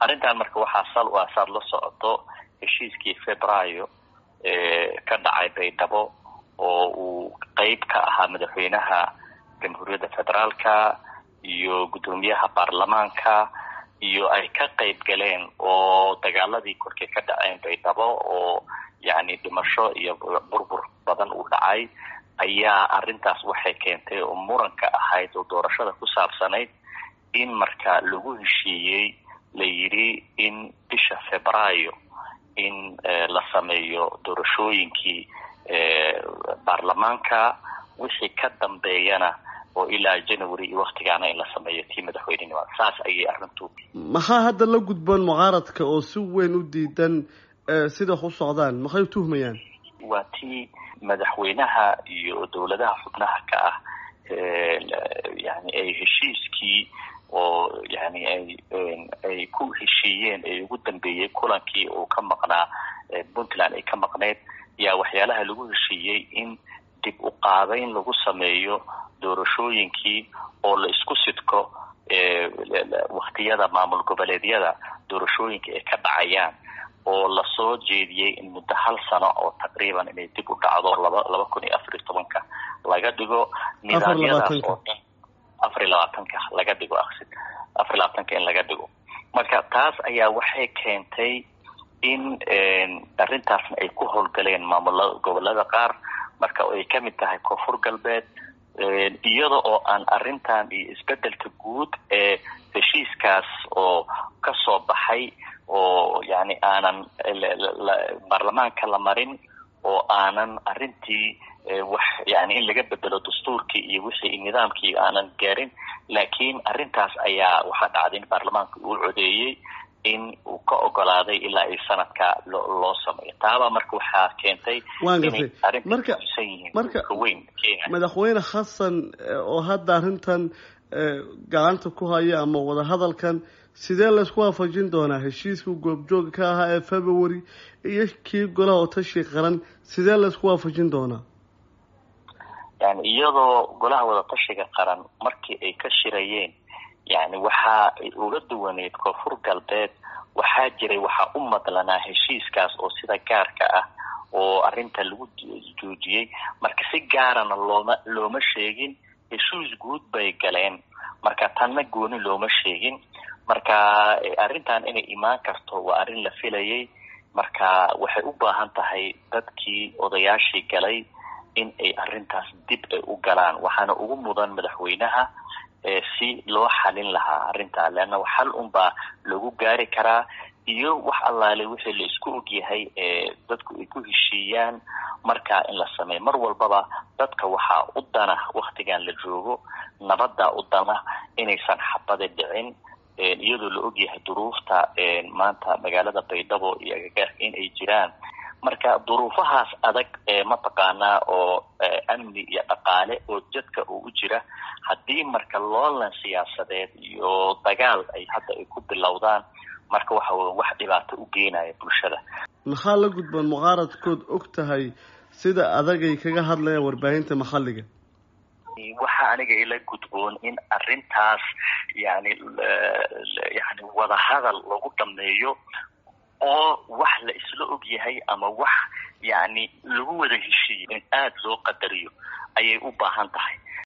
arrintan marka waxaa sal u ah saad la socoto heshiiskii februaayo ka dhacay baydhabo oo uu qeyb ka ahaa madaxweynaha jamhuuriyadda federaalka iyo guddoomiyaha baarlamaanka iyo ay ka qeyb galeen oo dagaaladii korkay ka dhaceen baydhabo oo yacni dhimasho iyo burbur badan uu dhacay ayaa arrintaas waxay keentay oo muranka ahayd oo doorashada ku saabsanayd in marka lagu heshiiyey la yidhi in bisha febraayo in la sameeyo doorashooyinkii baarlamaanka wixii ka dambeeyana oo ilaa january iyo waktigaana in la sameeyo tii madaxweynenimada saas ayay arrintu maxaa hadda la gudboon mucaaradka oo si weyn u diidan sida wax u socdaan maxay u tuhmayaan waa tii madaxweynaha iyo dowladaha xubnaha ka ah yani ay heshiiskii oo yani ay ay ku heshiiyeen ee ugu dambeeyey kulankii uu ka maqnaa puntland ay ka maqneyd yaa waxyaalaha lagu heshiiyey in dib u qaabeyn lagu sameeyo doorashooyinkii oo la isku sidko waktiyada maamul goboleedyada doorashooyinka ay ka dhacayaan oo lasoo jeediyey in muddo hal sano oo taqriiban inay dib u dhacdo laba laba kun iyo afar iyo tobanka laga dhigo nidaamyadaas oo dhan afar iyo labaatanka laga dhigo aqsid afar iyo labaatanka in laga dhigo marka taas ayaa waxay keentay in arrintaasna ay ku howlgaleen maamulada gobolada qaar marka ay kamid tahay koonfur galbeed iyada oo aan arrintan iyo isbedelka guud ee heshiiskaas oo kasoo baxay oo yani aanan baarlamaanka la marin oo aanan arrintii wax yani in laga bedelo dastuurkii iyo wixii nidaamkii aanan gaarin laakiin arrintaas ayaa waxaa dhacday in baarlamaanka uu codeeyey in uu ka ogolaaday ilaa ay sanadka lo loo sameeyo taabaa marka waxaa keentay waan gartay marka marka weyn kenya madaxweyne xasan oo hadda arrintan gacanta ku haya ama wadahadalkan sidee laysku waafajin doonaa heshiiskii goobjooga ka ahaa ee february iyo kii golaha otashi qaran sidee laysku waafajin doonaa yani iyadoo golaha wadatashiga qaran markii ay ka shirayeen yani waxaa uga duwaneyd koonfur galbeed waxaa jiray waxaa u madlanaa heshiiskaas oo sida gaarka ah oo arrinta lagu joojiyey marka si gaarana looma looma sheegin heshiis guud bay galeen marka tanna gooni looma sheegin marka arrintan inay imaan karto waa arrin la filayay marka waxay u baahan tahay dadkii odayaashii galay in ay arrintaas dib ay u galaan waxaana ugu mudan madaxweynaha si loo xalin lahaa arrintaa leanna xal unbaa lagu gaari karaa iyo wax allaale wixii la isku ogyahay ee dadku ay ku heshiiyaan markaa in la sameeyo mar walbaba dadka waxaa u dana waktigan la joogo nabadda u dana inaysan xabada dhicin iyadoo la ogyahay duruufta maanta magaalada baydhabo iyo agagaarka in ay jiraan marka duruufahaas adag mataqaanaa oo amni iyo dhaqaale oo jadka oo u jira haddii marka loolan siyaasadeed iyo dagaal ay hadda ay ku bilowdaan marka waxa wey wax dhibaato u geenaya bulshada maxaa la gudboon mucaaradkood og tahay sida adagay kaga hadlayaan warbaahinta maxalliga waxa aniga ila gudboon in arrintaas yani yani wadahadal lagu dhameeyo oo wax la isla og yahay ama wax yani lagu wada heshiiyo in aada loo qadariyo ayay u baahan tahay